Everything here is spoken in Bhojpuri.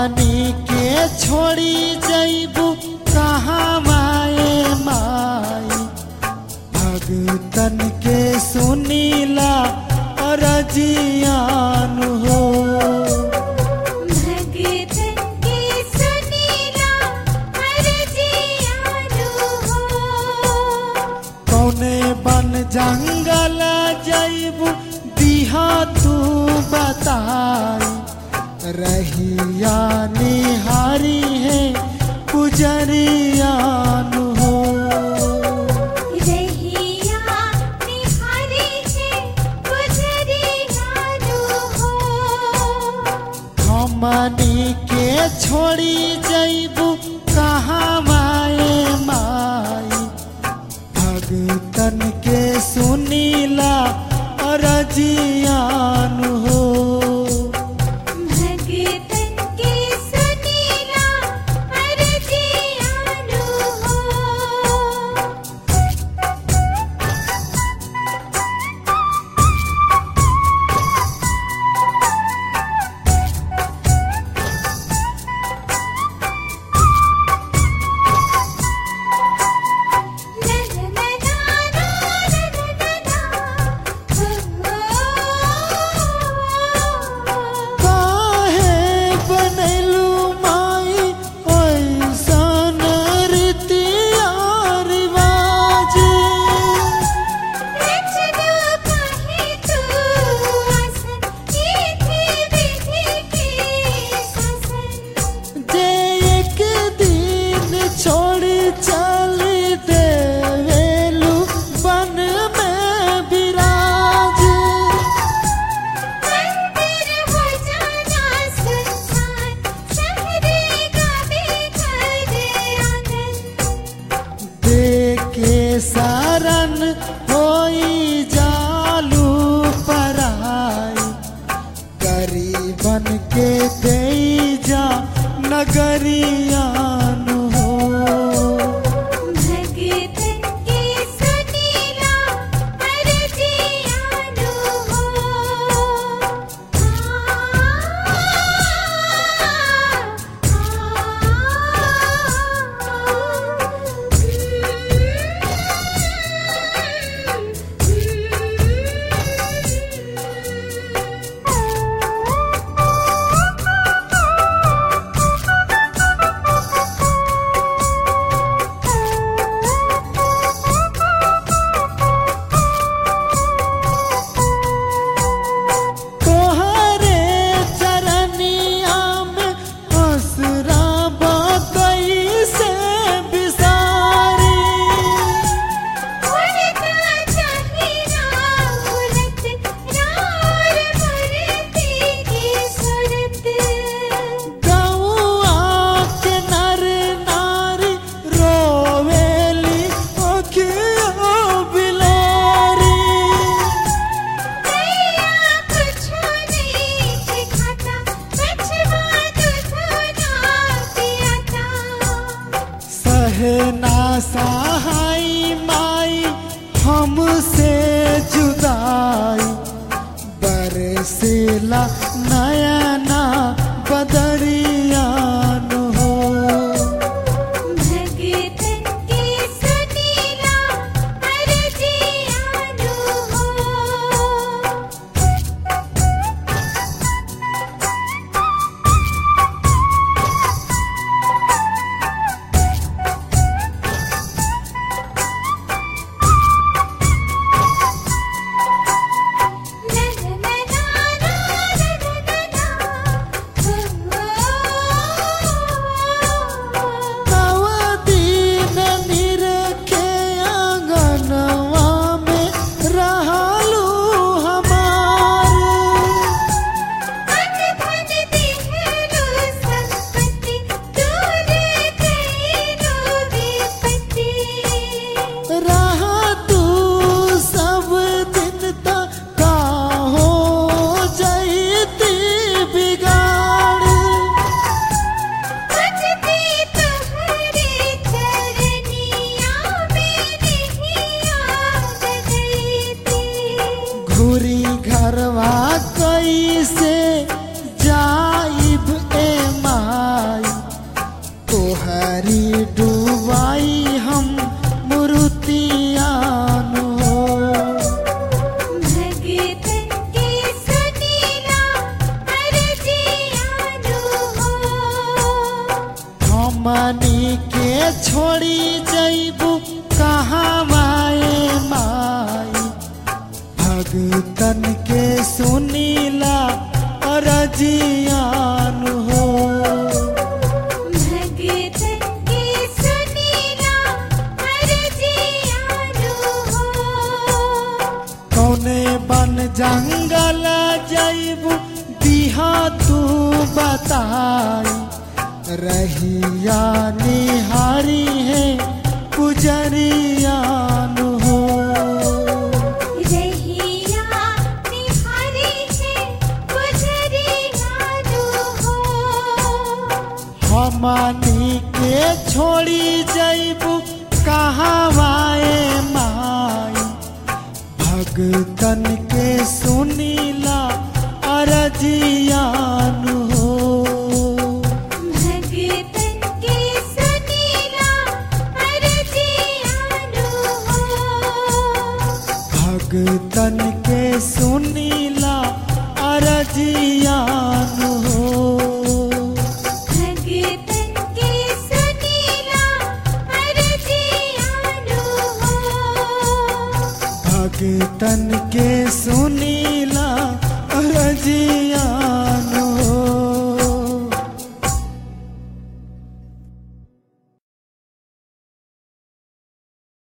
हमनी के छोड़ी जैबू कहाँ माए माई भगतन के सुनीला अरजियान हो भगतन के सुनीला अरजियानु हो कौने बन जंगल जैबू दिहा तू बताई रहिया निहारी है पुजरियान हो रहिया निहारी है गुजरियानु हो हमनी के छोड़ी जैबू कहाँ माए माई भगतन के सुनीला अरजियान हो भगतन के सुनीला अरजियानु हो काहे बनैलू माई ओइसन रीतिया रिवाज जे एक दिन छोड़ी चली देवेलू बन में विराज देके शरण होई जालू पराई गरीबन के दे जा नगरियान हो हमनी के छोड़ी जैबू कहाँ माए माई भगतन के सुनीला अरजियान हो भगतन के सुनीला अरजियानु हो कौने बन जंगल जैबू दिहा तू बताई रहिया निहारी है पुजरियान हो रहिया निहारी है गुजरियानु हो हमनी के छोड़ी जैबू कहाँ वाए माई भगतन के सुनीला अरजियान हो भगतन के सुनीला अरजियानु हो भगतन के सुनीला अरजियान हो भगतन के सुनीला अरजियानु हो भगतन के सुनी